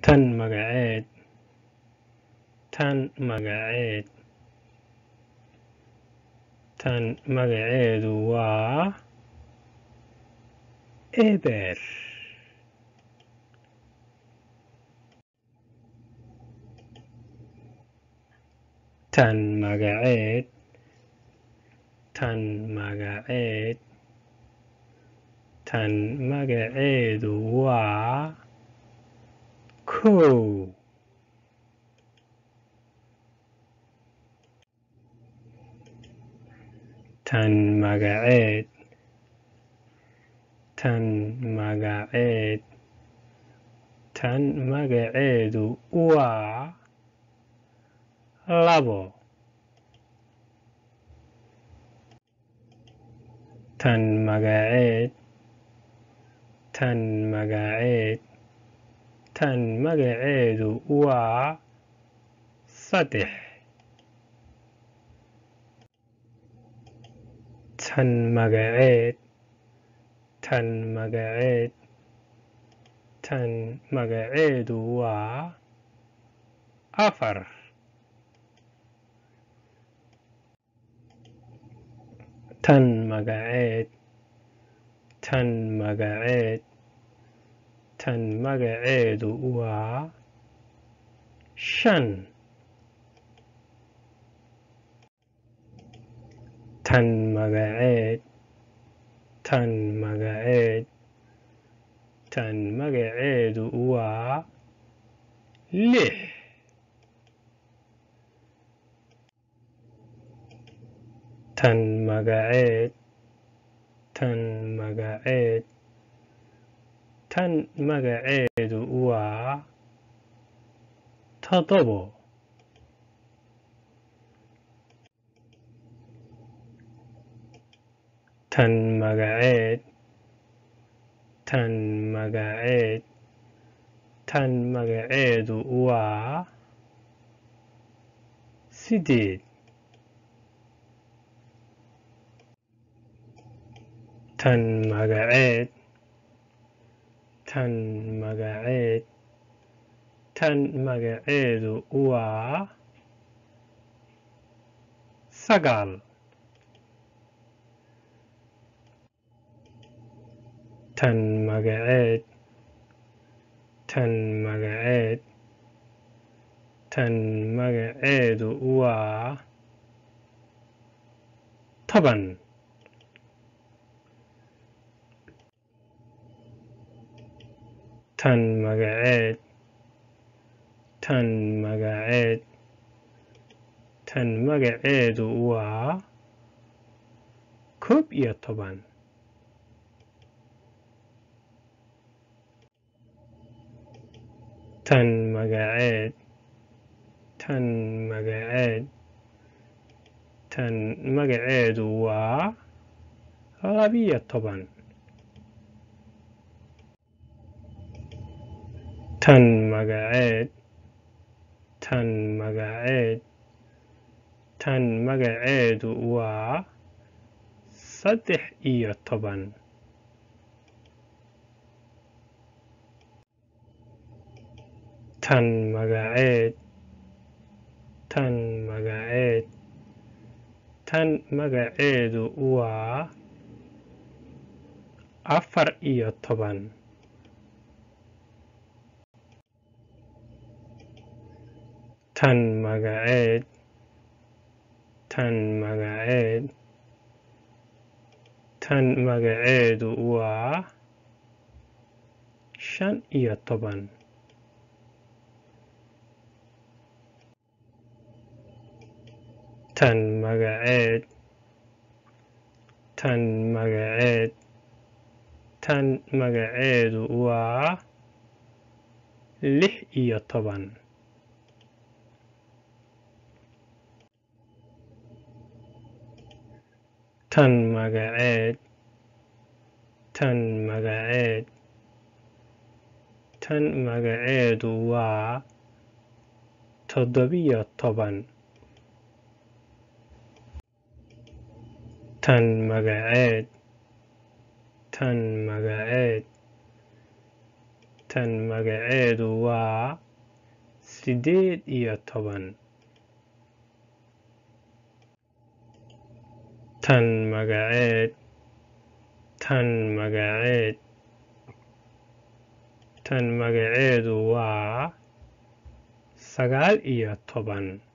tan magaceed tan magaceed tan magaceedu waa eber tan magaceed tan magaceed tan magaceedu waa kow tan magaceed tan magaceed tan magaceedu waa labo tan magaceed tan magaceed tan magaceedu waa saddex tan magaceed tan magaceed tan magaceedu waa afar tan magaceed tan magaceed tan magaceedu waa shan tan magaceed tan magaceed tan magaceedu waa lix tan magaceed tan magaceed tan magaceedu waa toddobo tan magaceed tan magaceed tan magaceedu waa sideed tan magaceed tan magaceed tan magaceedu waa sagaal tan magaceed tan magaceed tan magaceedu waa toban tan magaceed tan magaceed tan magaceedu waa koob iyo toban tan magaceed tan magaceed tan magaceedu waa labiyo toban tan magaceed tan magaceed tan magaceedu waa saddex iyo toban tan magaceed tan magaceed tan magaceedu waa afar iyo toban tan magaceed tan magaceed tan magaceedu waa shan iyo toban tan magaceed tan magaceed tan magaceedu waa lix iyo toban tan magaceed tan magaceed tan magaceedu waa toddobiyo toban tan magaceed tan magaceed tan magaceedu waa siddeed iyo toban tan magaceed tan magaceed tan magaceedu waa sagaal iyo toban